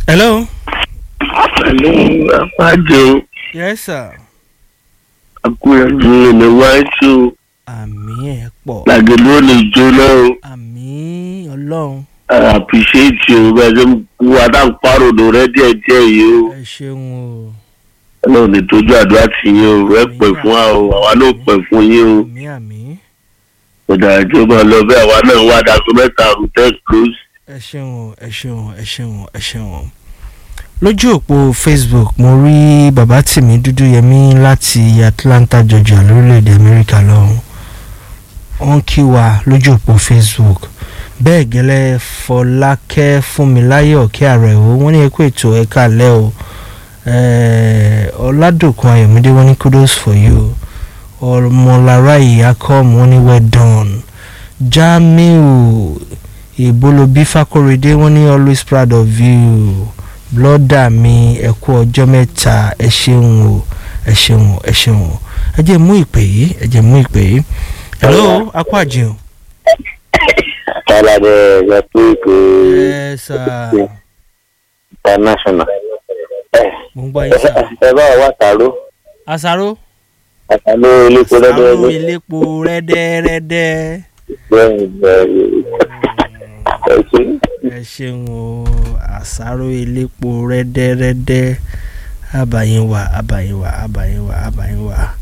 hello. pẹ̀lú apájọ yes sir. akúrẹ́dùn ní wáṣọ àmì ẹ̀ pọ̀. làgẹ̀dẹ̀ ò lè jóná o àmì ọlọ́run àpìṣẹ́ẹ̀tì o bẹ́ẹ̀ ṣe ń kú adáǹparòdò rẹ díẹ̀díẹ̀ yìí o ẹ ṣeun o ọlọ́run ní tójú àdúrà tì yín o ẹ pẹ̀ fún wa o àwa náà pẹ̀ fún yín o àmì àmì ọ̀dà ìjọba lọ bẹ́ẹ̀ àwa náà wá dago mẹ́ta hotel close. ẹ ṣeun o ẹ ṣeun o ẹ ṣeun o ẹ ṣeun o. lójú òpó facebook mo rí bàbá tìmí dúdú yẹmí láti atlanta georgia lórílẹ̀‐èdè amẹ́ríkà lọ́hùn wọ́n kí wa lójú òpó facebook bẹ́ẹ̀ gẹ́lẹ́ fọlákẹ́ fúnmiláyọ̀ kí ààrẹ o wọ́n ní ẹkú ètò ẹ̀ka lẹ́ o Eh, ọ̀làdòkun ayọ̀mídé wọ́n ní kudos for you ọmọlára ìyákọ́mù wọ́n ní well done jamiu ìbólobí fákóredé wọ́n ní always proud of you blọ́dà mi ẹ kú ọjọ́ mẹ́ta ẹ ṣeun o ẹ ṣeun o ẹ ṣeun o ẹ jẹ́ mú ìpè yìí ẹ jẹ́ mú ìpè yìí hello akọ àjẹun. kálá dẹ ẹ pé pé ẹ sà international. mo ń gbọ́ yín sà. ẹ bá wà tàró àṣàrò àtàló iléepo àṣàrò lọ́dọ̀ ilépo rẹ́dẹ́rẹ́dẹ́. bẹ́ẹ̀ bẹ́ẹ̀ ẹ ṣe. ẹ ṣeun o àṣàrò elépo rẹ́dẹ́rẹ́dẹ́ àbàyìn wà àbàyìn wà àbàyìn wà àbàyìn wà.